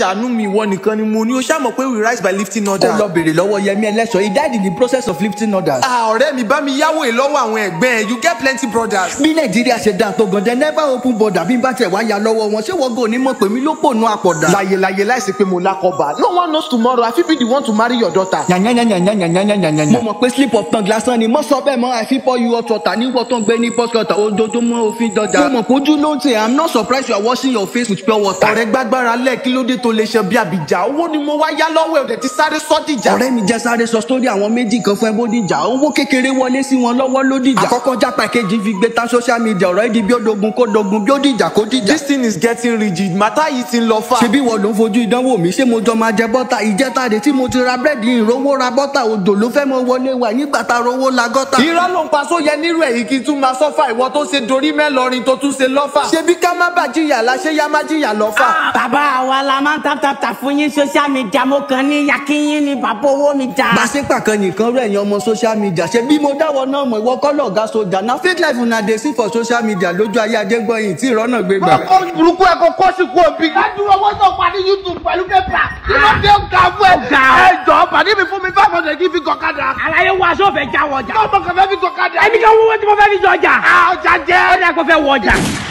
ṣàánú mi ìwọ nìkan ni mo ní o ṣàmọ̀ pé we rise by lifting ó order. lọ bèrè lọ́wọ́ yẹmi ẹlẹ́ṣọ̀ he died in the process of lifting orders. Ah, ọ̀rẹ́ mi bá mi yáwó ìlọ́wọ́ àwọn ẹ̀gbẹ́ ẹ̀ you get plenty brothers. bí nàìjíríà ṣe dáa tó gan-an never open border bí n bá tẹ̀ wá ya lọ́wọ́ wọn ṣé wọ́n gò ní mọ̀ pé mi ló pònú àpọ̀dà. láyé láyé láìsí pé mo lákọ̀ọ́bà no one knows tomorrow i fit be the one to marry your daughter. yànyànyànyànyànyànyànyànyà. mo mọ̀ pé slip of tongue lásán ni mo sọ bẹ́ẹ̀ mọ́ àfi pour you hot water ní wọ́n tó ń gbé ní pọ́sikọ́tà ojoojúmọ́ òfin dọjà. mo mọ̀ pójú ló ń tẹ̀ i'm not surprised you are washing your face with pure water. ọ̀rẹ́ gbàgbára lẹ̀ kí ló dé tó lè ṣe bí àbíjà owó ni mo wá yá lọ́wọ́ ẹ̀ ò dẹ̀ ti sáré sọ́dìjà. ọ̀rẹ́ mi jẹ́ sáré sọ sórí àwọn méjì kan fún ẹ bódìjà owó kékeré wọlé sí wọn lọ́wọ́ lódìjà. àkọ́kọ́ jápa kejì fi gbé tán social media ọ̀rọ̀ ìdí bí ó dogun kó dogun bí ó dìjà kó dìjà. this thing is getting rigid màtá yìí ti ń lọ fà. ṣebí wọ́n ló ń fojú ìdánwò mi ṣé mo jọ máa jẹ bọ́tà ìjẹta rè tí mo ti ra búrẹ́dì ìrówó ra bọ́tà òjò ló fẹ́ mọ wọlé wa nígbà tá a rówó la gọ́tà. irọ́ ló ń pa sóyẹ nírú èyí kí n tún máa sọ́fà ìwọ tó ṣe dorí mẹ́lọrin tó tún ṣe lọ́fà. ṣebí ká má bà jìyà la ṣé yá má jìyà lọ́fà. bàbá àwa la máa ń tap tap tap fún yín social media mo kàn ní yakínyín ni bàbá owó mi jà. gbàṣẹ́pà kan nìkan rẹ̀ yan ọmọ social media ṣe bí mo dáwọ́ náà mọ̀ ìwọ kọ́ lọ̀gá sójà na fake life una dey see for social media lójú ayé adégbọ̀yìn tí ìrọ́nà gbé gbà. ọkọ burúkú ẹ kò kó sí kú òbí. ládùúgbò owó tó pa ní youtube pẹ̀lú pépà. kí ló dé ga fún ẹ. Ọ̀gá. ẹ jọ pàdé mi fún mi five hundred kí n fi gọ̀kadà. àlàyé wa sófin já wọjà. ọmọ kan fẹ́ fi gọ̀kadà. ẹbí kan wọ́wọ́ tí mo fẹ́ fi jọjà. ọjà jẹ́. ó dà kó fẹ́ wọjà.